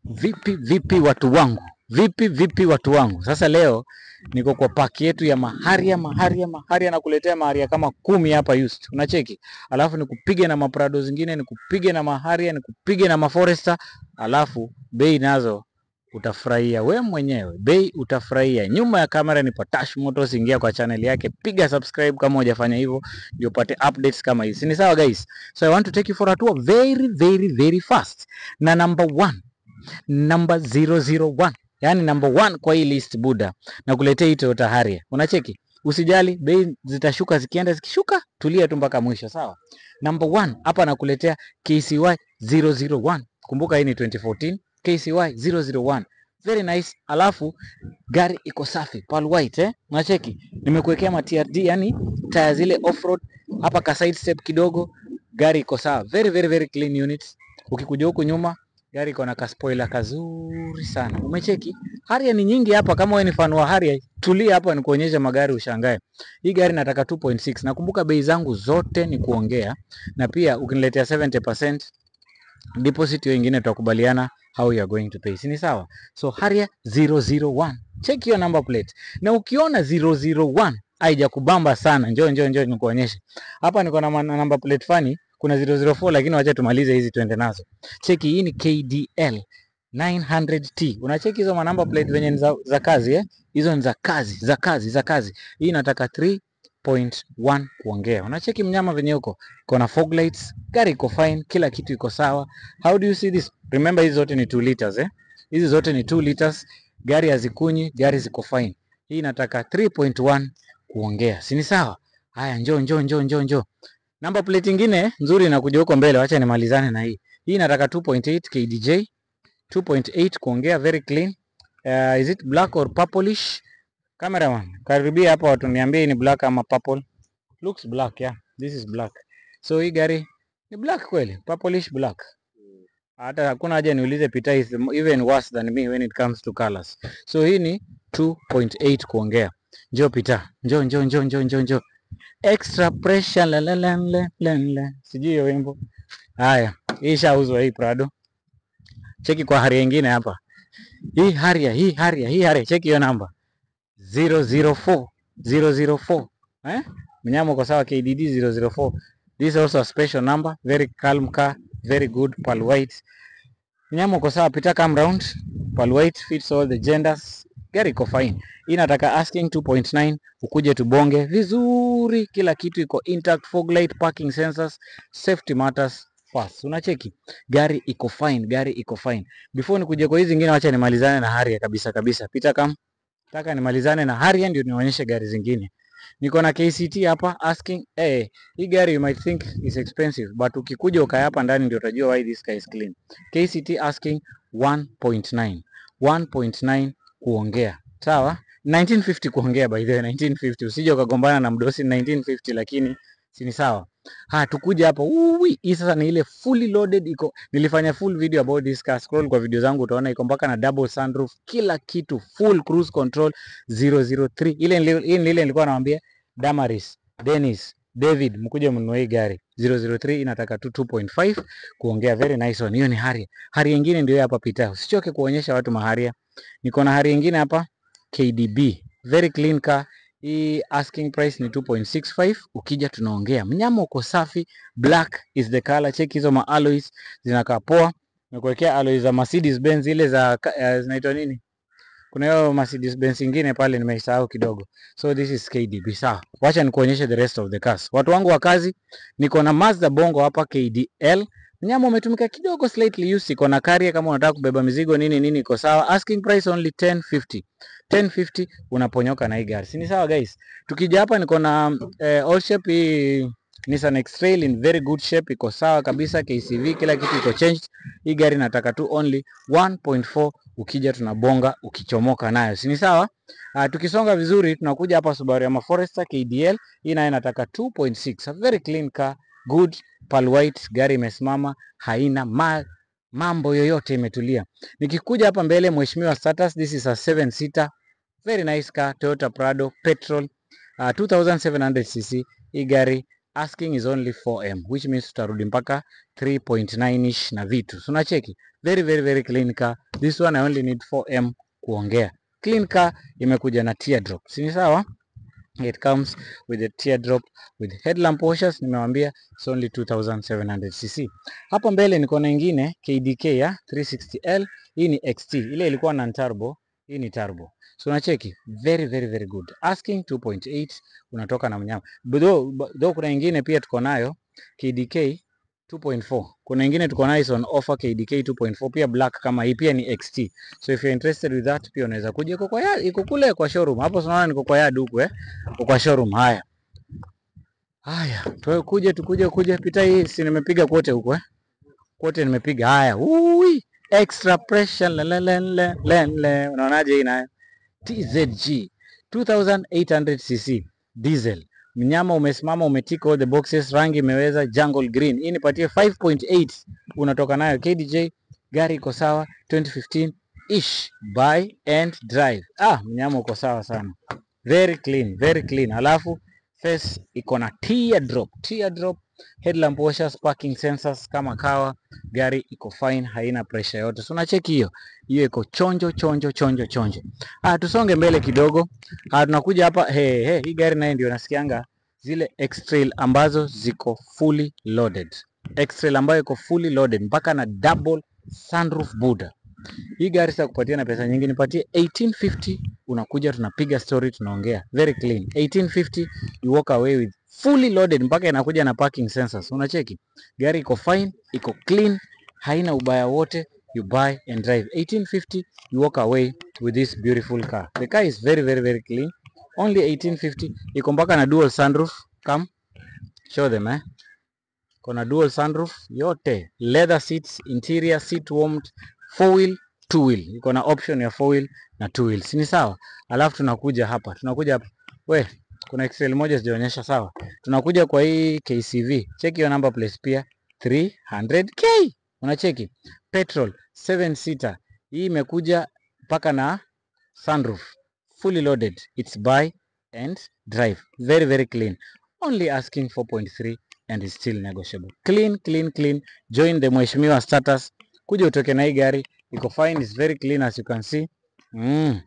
Vipi vipi watu wangu, vipi vipi watu wangu. Sasa leo niko kwa paki yetu ya maharia maharia maharia, na kuletea maharia kama kumi hapa used, unacheki. Alafu nikupige na maprado zingine, nikupige na maharia, nikupige na maforester, alafu bei nazo utafurahia we mwenyewe, bei utafurahia. Nyuma ya kamera ni Patash Motors, ingia kwa channel yake, piga subscribe kama hujafanya hivyo, ndio upate updates kama hizi. Ni sawa guys? So I want to take you for a tour very very very fast na number one number 001 yani number one kwa hii list buda na kuletea hii Toyota Harrier. Unacheki, usijali bei zitashuka, zikienda zikishuka, tulia tu mpaka mwisho, sawa. Number one hapa nakuletea KCY 001. Kumbuka hii ni 2014 KCY 001, very nice. Alafu gari iko safi, pearl white eh, unacheki, nimekuwekea ma TRD, yani taya zile off road hapa, ka side step kidogo, gari iko sawa, very very very clean units. Ukikuja huku nyuma gari iko na kaspoiler kazuri sana. Umecheki? Harrier ni nyingi hapa. Kama wewe ni fan wa Harrier, tulia hapa nikuonyeshe magari ushangae. Hii gari nataka 2.6. Nakumbuka bei zangu zote ni kuongea, na pia ukiniletea 70% deposit, hiyo ingine tutakubaliana how you are going to pay. Si ni sawa? So Harrier 001. Check hiyo number plate. Na ukiona 001 haijakubamba sana, njoo njoo njoo nikuonyeshe. Hapa niko na man- number plate fani kuna 004 lakini wacha tumalize hizi tuende nazo. Cheki hii ni KDL 900T. Unacheki hizo manamba plate venye ni za, za kazi eh? Hizo ni za kazi, za kazi, za kazi. Hii inataka 3.1 kuongea. Unacheki mnyama venye uko. Iko na fog lights, gari iko fine, kila kitu iko sawa. How do you see this? Remember hizi zote ni 2 liters eh? Hizi zote ni 2 liters. Gari hazikunyi, gari ziko fine. Hii inataka 3.1 kuongea. Si ni sawa? Haya, njoo njoo njoo njoo njoo. Namba plate ingine nzuri inakuja huko mbele, wacha nimalizane na hii. Hii inataka 2.8 KDJ, 2.8 kuongea, very clean. Uh, is it black or purplish? Cameraman, karibia hapa watu niambie hii ni black ama purple. Looks black, yeah. This is black. So hii gari ni black kweli, purplish black. Hata hakuna haja niulize Peter is even worse than me when it comes to colors. So hii ni 2.8 kuongea. Njoo Peter, njoo njoo njoo njoo njoo njoo extra pressure la la la la la la. Sijui hiyo wimbo. Haya, hii ishauzwa hii Prado. Cheki kwa Harrier ingine hapa. Hii Harrier, hii Harrier, hii Harrier, cheki hiyo namba 004 004. Eh? Mnyama uko sawa KDD 004. This is also a special number, very calm car, very good pearl white. Mnyama uko sawa, pita come round. Pearl white fits all the genders. Gari iko fine. Hii inataka asking 2.9 ukuje tubonge vizuri, kila kitu iko intact, fog light, parking sensors, safety matters first. Unacheki gari iko fine, gari iko fine. Before nikuje kwa hizi zingine, wacha nimalizane na Harrier kabisa kabisa. Pita kam, nataka nimalizane na Harrier ndio nionyeshe gari zingine. Niko na KCT hapa asking eh, hii gari you might think is expensive but ukikuja ukae hapa ndani ndio utajua why this car is clean. KCT asking 1.9 1.9 kuongea sawa 1950 kuongea by the way 1950 usije ukagombana na mdosi 1950 lakini si ni sawa ha tukuja hapa uwi hii sasa ni ile fully loaded iko nilifanya full video about this car scroll kwa video zangu utaona iko mpaka na double sunroof kila kitu full cruise control 003 ile nili- hii ni ile nilikuwa nawaambia Damaris Dennis David mkuje mnunue hii gari 003 inataka tu 2.5 kuongea very nice one hiyo ni Harrier Harrier nyingine ndio hapa pita usichoke kuonyesha watu maharia niko na Harrier nyingine hapa KDB very clean car. Hii asking price ni 2.65. Ukija tunaongea, mnyama uko safi, black is the color. Check hizo ma alloys zinakaa poa. Nimekuwekea alloys za Mercedes Benz ile za ka- eh, zinaitwa nini? Kuna hiyo Mercedes Benz ingine pale nimeisahau kidogo. So this is KDB. Sawa, wacha nikuonyeshe the rest of the cars. Watu wangu wa kazi, niko na Mazda Bongo hapa KDL. Mnyama umetumika kidogo slightly used. Iko na Carrier kama unataka kubeba mizigo nini nini, iko sawa. Asking price only 1050. 1050 unaponyoka na hii gari. Si ni sawa guys? Tukija hapa niko na eh, all shape hii Nissan X-Trail in very good shape, iko sawa kabisa. KCV kila kitu iko changed. Hii gari nataka tu only 1.4 ukija tunabonga ukichomoka nayo. Si ni sawa? Uh, tukisonga vizuri tunakuja hapa Subaru ya Forester KDL. Hii nayo nataka 2.6. A very clean car, good pearl white, gari imesimama, haina ma mambo yoyote imetulia. Nikikuja hapa mbele mheshimiwa status, this is a 7 seater very nice car Toyota Prado petrol uh, 2700cc. Hii gari asking is only 4m which means tutarudi mpaka 3.9 ish na vitu. So unacheki very very very clean car This one I only need 4M kuongea. Clean car imekuja na teardrop. Si ni sawa? It comes with a teardrop with headlamp washers. Nimewambia it's only 2700cc. Hapa mbele niko na ingine KDK ya 360L. Hii ni XT. Ile ilikuwa na turbo, hii ni turbo. So unacheki very very very good. Asking 2.8 unatoka na mnyama. But Though, though kuna ingine pia tuko nayo KDK 2.4. Kuna ingine tuko nayo is on offer KDK 2.4 pia black kama hii pia ni XT. So if you're interested with that pia unaweza kuja iko kwa ya, iko kule kwa showroom. Hapo tunaona niko kwa yard huku eh. Iko kwa showroom haya. Haya, tuwe kuje tukuje kuje pita hii si nimepiga kote huko eh. Kote nimepiga haya. Ui, extra pressure le le le le le. le. Unaonaje hii nayo? TZG 2800cc diesel. Mnyama umesimama umetika all the boxes, rangi imeweza jungle green. Hii nipatie 5.8 unatoka nayo KDJ, gari iko sawa 2015 ish buy and drive. Ah, mnyama uko sawa sana. Very clean, very clean. Alafu face iko na teardrop, teardrop, headlamp washers, parking sensors kama kawa. Gari iko fine, haina pressure yote. So unacheki hiyo. Hiyo iko chonjo chonjo chonjo chonjo. Ah, tusonge mbele kidogo. Ah, tunakuja hapa he, he, hii gari naye ndio nasikianga zile X-Trail ambazo ziko fully loaded. X-Trail ambayo iko fully loaded mpaka na double sunroof Buddha. Hii gari sasa kupatia na pesa nyingi, nipatie 1850 unakuja tunapiga story tunaongea. Very clean. 1850 you walk away with fully loaded mpaka inakuja na parking sensors. Unacheki? Gari iko fine, iko clean, haina ubaya wote. You buy and drive. 1850 you walk away with this beautiful car. The car is very very very clean. Only 1850 iko mpaka na dual sunroof. Come show them eh. Kuna dual sunroof yote, leather seats, interior seat warmed, four wheel, two wheel. Iko na option ya four wheel na two wheel. Si ni sawa? Alafu tunakuja hapa. Tunakuja hapa. We, kuna Excel moja sijaonyesha sawa. Tunakuja kwa hii KCV. Check your number plate pia 300k. Unacheki? Petrol 7 seater. Hii imekuja mpaka na sunroof. Fully loaded. It's buy and drive. Very very clean. Only asking 4.3 and is still negotiable. Clean, clean, clean. Join the mheshimiwa status. Kuja utoke na hii gari. Iko fine, is very clean as you can see. Mm.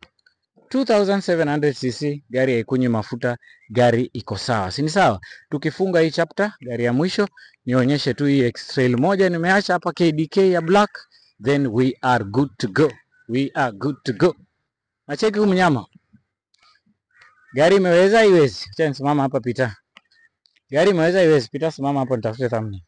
2700cc gari haikunywi mafuta, gari iko sawa, si ni sawa? Tukifunga hii chapter, gari ya mwisho nionyeshe tu hii X-Trail moja nimeacha hapa KDK ya black, then we are good to go, we are good to go. Nacheki huyu mnyama, gari imeweza iwezi? Acha nisimama hapa pita. Gari imeweza iwezi? Pita, simama hapo nitafute thumbnail.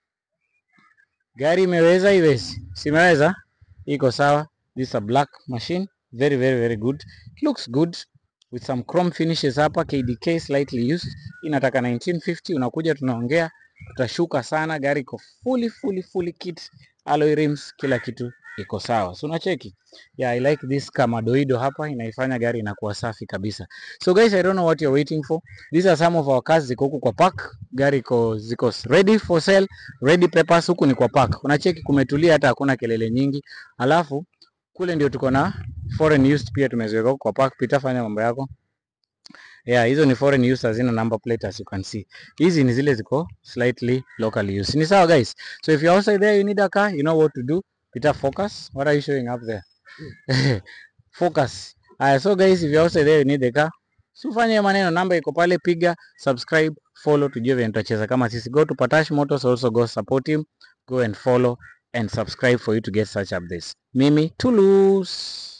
Gari imeweza iwezi? Simeweza, iko sawa. This is a black machine very very very good looks good with some chrome finishes hapa KDK slightly used inataka 1950 unakuja tunaongea tutashuka sana gari iko fully fully fully kit alloy rims kila kitu iko sawa so unacheki yeah I like this kamadoido hapa inaifanya gari inakuwa safi kabisa so guys I don't know what you're waiting for these are some of our cars ziko huku kwa park gari iko ziko ready for sale ready papers huku ni kwa park unacheki kumetulia hata hakuna kelele nyingi alafu kule ndio tuko na foreign used pia tumeziweka huko kwa park. Pita, fanya mambo yako. Yeah, hizo ni foreign used hazina number plate as you can see. Hizi ni zile ziko slightly locally used. Ni sawa guys. So if you're outside there you need a car, you know what to do. Pita, focus. What are you showing up there? Focus. Aya, so guys if you're outside there you need the car. Si ufanye maneno, namba iko pale, piga subscribe, follow, tujue vile tutacheza kama sisi. Go to Patash Motors, also go support him, go and follow and subscribe for you to get such updates. Mimi Toulouse.